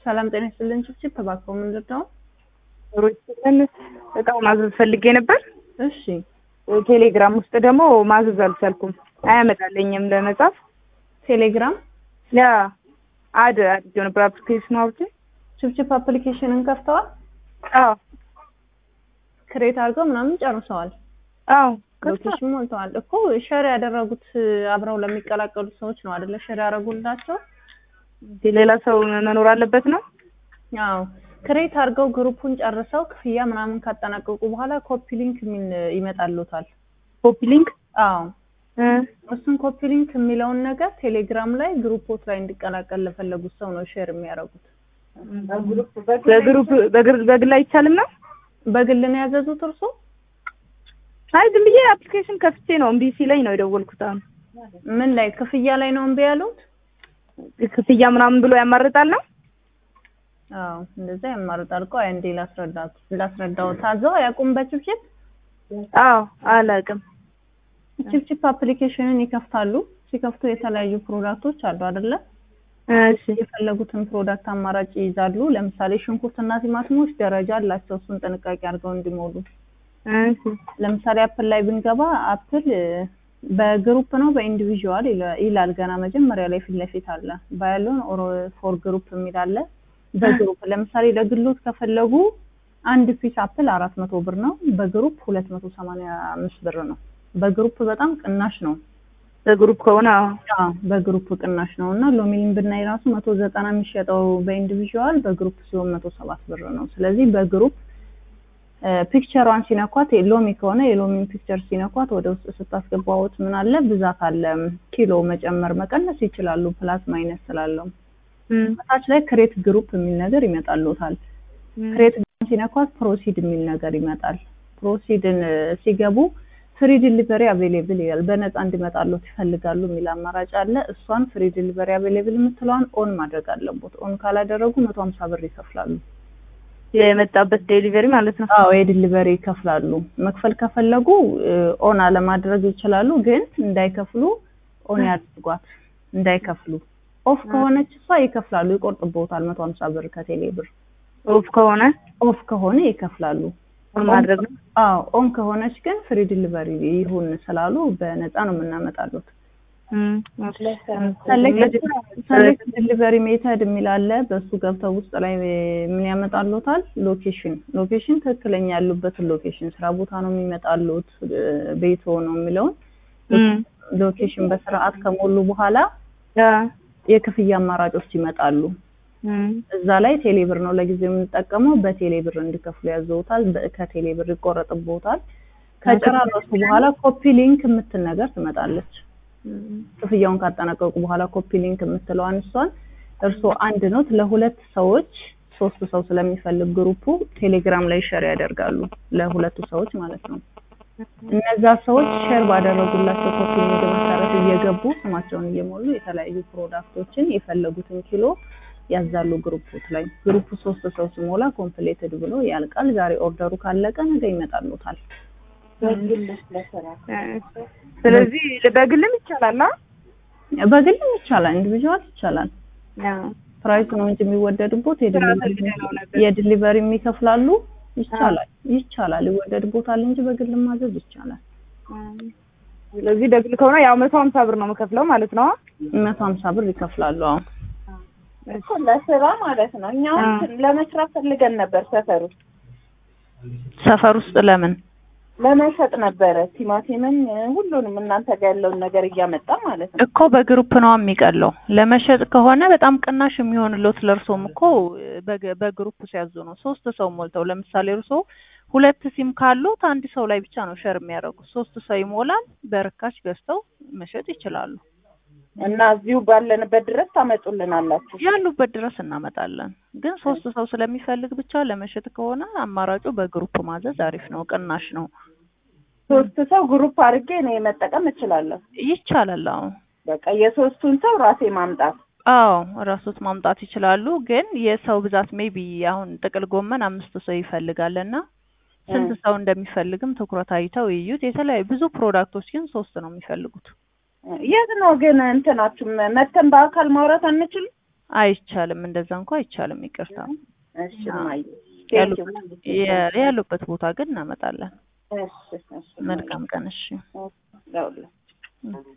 ሰላም ጤና ይስጥልን። ችፕችፕ እባክዎ ምንድን ነው? ሮችን እቃ ማዘዝ ፈልጌ ነበር። እሺ ቴሌግራም ውስጥ ደግሞ ማዘዝ አልቻልኩም፣ አያመጣልኝም ለመጻፍ። ቴሌግራም ያ አድ አድርጌው ነበር አፕሊኬሽኑ አውርቼ። ችፕችፕ አፕሊኬሽንን ከፍተዋል፣ አዎ ክሬት አድርገው ምናምን ጨርሰዋል፣ አዎ ሎኬሽን ሞልተዋል እኮ። ሸር ያደረጉት አብረው ለሚቀላቀሉ ሰዎች ነው አይደለ? ሸር ያደረጉላቸው። ሌላ ሰው መኖር አለበት ነው። አዎ ክሬት አድርገው ግሩፑን ጨርሰው ክፍያ ምናምን ካጠናቀቁ በኋላ ኮፒ ሊንክ የሚል ይመጣልዎታል። ኮፒ ሊንክ አዎ እሱን ኮፒ ሊንክ የሚለውን ነገር ቴሌግራም ላይ ግሩፖት ላይ እንዲቀላቀል ለፈለጉት ሰው ነው ሼር የሚያደርጉት። በግሩፕ በግር በግል አይቻልም ነው። በግል ነው ያዘዙት እርሶ? አይ ዝም ብዬ አፕሊኬሽን ከፍቼ ነው እምቢ ሲለኝ ነው የደወልኩት። አሁን ምን ላይ ክፍያ ላይ ነው እምቢ ያሉት? ክፍያ ምናምን ብሎ ያማርጣል ነው። አዎ እንደዛ ያማርጣል እኮ። አይ እንዴ ላስረዳት ላስረዳው ታዘው አያውቁም በችፕችፕ አዎ አላውቅም። ችፕችፕ አፕሊኬሽንን ይከፍታሉ። ሲከፍቱ የተለያዩ ፕሮዳክቶች አሉ አይደለ? እሺ የፈለጉትን ፕሮዳክት አማራጭ ይይዛሉ። ለምሳሌ ሽንኩርትና ቲማቲሞች ደረጃ አላቸው። እሱን ጥንቃቄ አድርገው እንዲሞሉ። እሺ ለምሳሌ አፕል ላይ ብንገባ አፕል በግሩፕ ነው በኢንዲቪዥዋል ይላል። ገና መጀመሪያ ላይ ፊት ለፊት አለ። ባያሎን ኦር ፎር ግሩፕ የሚል አለ። በግሩፕ ለምሳሌ ለግሎት ከፈለጉ አንድ ፒስ አፕል አራት መቶ ብር ነው። በግሩፕ ሁለት መቶ ሰማንያ አምስት ብር ነው። በግሩፕ በጣም ቅናሽ ነው። በግሩፕ ከሆነ አዎ አዎ በግሩፕ ቅናሽ ነው እና ሎሚን ብናይ ራሱ መቶ ዘጠና የሚሸጠው በኢንዲቪዥዋል በግሩፕ ሲሆን መቶ ሰባት ብር ነው። ስለዚህ በግሩፕ ፒክቸሯን ሲነኳት ሎሚ ከሆነ የሎሚን ፒክቸር ሲነኳት ወደ ውስጥ ስታስገባዎት ምን አለ ብዛት አለ። ኪሎ መጨመር መቀነስ ይችላሉ። ፕላስ ማይነስ ስላለው ታች ላይ ክሬት ግሩፕ የሚል ነገር ይመጣልዎታል። ክሬት ሲነኳት ፕሮሲድ የሚል ነገር ይመጣል። ፕሮሲድን ሲገቡ ፍሪ ዲሊቨሪ አቬሌብል ይላል። በነፃ እንዲመጣሉት ይፈልጋሉ የሚል አማራጭ አለ። እሷን ፍሪ ዲሊቨሪ አቬሌብል የምትለዋን ኦን ማድረግ አለቦት። ኦን ካላደረጉ መቶ ሀምሳ ብር ይከፍላሉ። የመጣበት ዴሊቨሪ ማለት ነው። አዎ የዲሊቨሪ ይከፍላሉ። መክፈል ከፈለጉ ኦን አለማድረግ ይችላሉ፣ ግን እንዳይከፍሉ ኦን ያድርጓት፣ እንዳይከፍሉ። ኦፍ ከሆነች እሷ ይከፍላሉ፣ ይቆርጥቦታል መቶ ሀምሳ ብር ከቴሌ ብር። ኦፍ ከሆነ ኦፍ ከሆነ ይከፍላሉ። ኦን ማድረግ ነው። አዎ ኦን ከሆነች ግን ፍሪ ዲሊቨሪ ይሁን ስላሉ በነፃ ነው የምናመጣሉት። ሰሌክት ዲሊቨሪ ሜተድ የሚል አለ። በሱ ገብተው ውስጥ ላይ ምን ያመጣሉታል? ሎኬሽን ሎኬሽን ትክክለኛ ያሉበትን ሎኬሽን ስራ ቦታ ነው የሚመጣሉት ቤቶ ነው የሚለውን ሎኬሽን በስርዓት ከሞሉ በኋላ የክፍያ አማራጮች ይመጣሉ። እዛ ላይ ቴሌብር ነው ለጊዜው የምንጠቀመው። በቴሌብር እንዲከፍሉ ያዘውታል። ከቴሌብር ይቆረጥቦታል። ከጨራረሱ በኋላ ኮፒ ሊንክ የምትል ነገር ትመጣለች። ክፍያውን ካጠናቀቁ በኋላ ኮፒ ሊንክ የምትለዋን እሷን እርስዎ አንድ ኖት ለሁለት ሰዎች ሶስት ሰው ስለሚፈልግ ግሩፑ ቴሌግራም ላይ ሸር ያደርጋሉ ለሁለቱ ሰዎች ማለት ነው። እነዛ ሰዎች ሼር ባደረጉላቸው ኮፒ ሊንክ መሰረት እየገቡ ስማቸውን እየሞሉ የተለያዩ ፕሮዳክቶችን የፈለጉትን ኪሎ ያዛሉ ግሩፑት ላይ። ግሩፑ ሶስት ሰው ሲሞላ ኮምፕሌትድ ብሎ ያልቃል። ዛሬ ኦርደሩ ካለቀ ነገ ይመጣሉታል። ስለዚህ በግልም ይቻላል። በግልም ይቻላል፣ ኢንዲቪዥዋል ይቻላል። ፕራይስ ነው እንጂ የሚወደድቦት የዲሊቨሪ የሚከፍላሉ። ይቻላል ይቻላል፣ ይወደድቦታል እንጂ በግል ማዘዝ ይቻላል። ስለዚህ በግል ከሆነ ያው መቶ ሀምሳ ብር ነው የምከፍለው ማለት ነው። መቶ ሀምሳ ብር ይከፍላሉ። አዎ እኮ ለስራ ማለት ነው። እኛ ለመስራት ፈልገን ነበር ሰፈር ውስጥ ሰፈር ውስጥ ለምን ለመሸጥ ነበረ ቲማቲምን ሁሉንም እናንተ ጋር ያለውን ነገር እያመጣ ማለት ነው። እኮ በግሩፕ ነው የሚቀለው። ለመሸጥ ከሆነ በጣም ቅናሽ የሚሆንሎት ለእርሶም እኮ በግሩፕ ሲያዙ ነው። ሶስት ሰው ሞልተው ለምሳሌ እርሶ ሁለት ሲም ካሉት አንድ ሰው ላይ ብቻ ነው ሸር የሚያደርጉት። ሶስት ሰው ይሞላል። በርካሽ ገዝተው መሸጥ ይችላሉ። እና እዚሁ ባለንበት ድረስ ታመጡልናላችሁ። ያሉበት ድረስ እናመጣለን። ግን ሶስት ሰው ስለሚፈልግ ብቻ ለመሸጥ ከሆነ አማራጩ በግሩፕ ማዘዝ አሪፍ ነው፣ ቅናሽ ነው። ሶስት ሰው ግሩፕ አድርጌ እኔ መጠቀም እችላለሁ። ይቻላል። አዎ በቃ የሶስቱን ሰው ራሴ ማምጣት። አዎ ራሶት ማምጣት ይችላሉ። ግን የሰው ብዛት ሜቢ አሁን ጥቅል ጎመን አምስት ሰው ይፈልጋል እና ስንት ሰው እንደሚፈልግም ትኩረት አይተው ይዩት። የተለያዩ ብዙ ፕሮዳክቶች ግን ሶስት ነው የሚፈልጉት። የት ነው ግን እንትናችሁ መተን በአካል ማውራት አንችልም? አይቻልም፣ እንደዛ እንኳ አይቻልም። ይቅርታ እሺ እማዬ ያሉ- ቴንኪው የ- ያሉበት ቦታ ግን እናመጣለን። እሺ እሺ መልካም ቀን። እሺ ለሁላችሁ እ